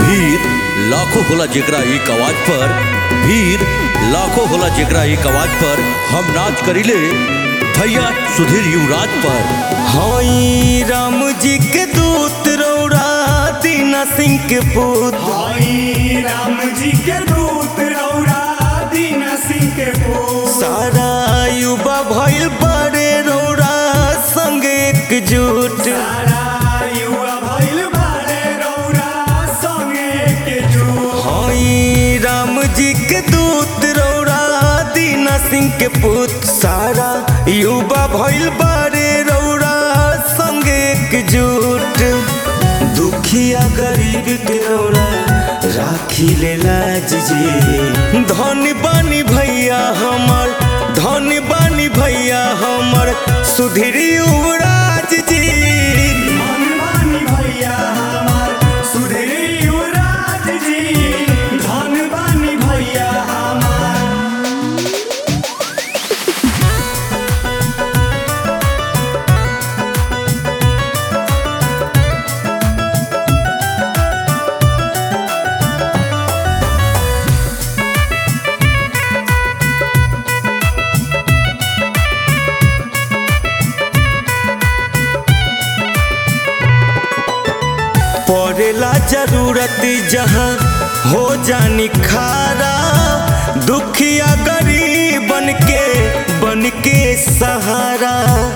भीड़ लाखों होला जेकरा एक आवाज पर भीड़ लाखों होला जेकरा एक आवाज पर हम नाच करिले भैया सुधीर युवराज पर हई राम जी के दूत रौरा दीना सिंह के पुत हई राम जी के दूत रौरा दीन सिंह के पुत सारा युवा भइल बड़े रौरा संग एकजुट सारा युवा भइल बारे रौरा संगे के जुट हई राम जी के दूत रौरा दीना सिंह के पुत सारा युवा भइल बड़े रौरा संग एकजुट दुखिया गरीब के रौरा राखी ले लाज जी धन बानी भैया हमर धन बानी भैया हमर सुधीर युवराज जी मनमानी भैया हमार सुधीर युवराज जी धन बानी भैया हमार पड़ेला जरूरत जहाँ हो जानी खारा दुखिया गरीब बन के बन के सहारा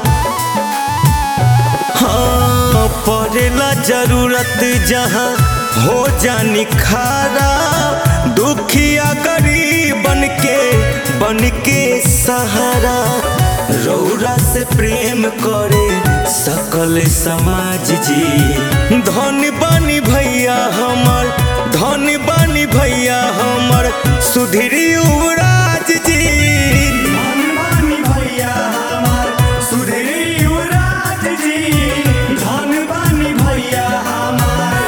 हाँ पड़ेला जरूरत जहाँ हो जानी खारा दुखिया गरीब बन के बन के सहारा रौरा से प्रेम करे सकल समाज जी धन बानी भैया हमर धन बानी भैया हमर सुधीर युवराज जी मनमानी भैया हमार सुधीर युवराज जी धन बानी भैया हमार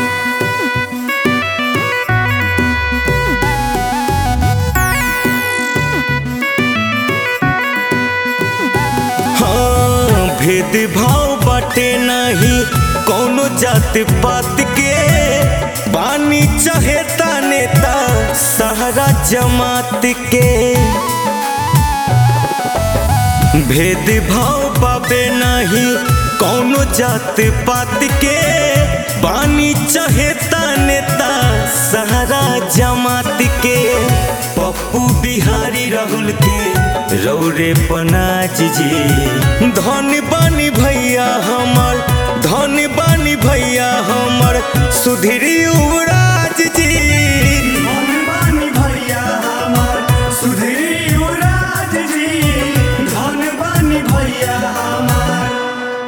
हाँ भेदभाव बाटे नहीं कौनो जात पात के बानी चाहेता नेता सहारा जमात के भेदभाव पाबे नहीं कौनो जात पात के बानी चाहेता नेता सहारा जमात के पप्पू बिहारी राहुल के रौरे पनाज जी धन बानी भैया हमर धन बानी भैया हमर सुधीर युवराज जी मनमानी भैया हमार सुधीर युवराज जी धन बानी भैया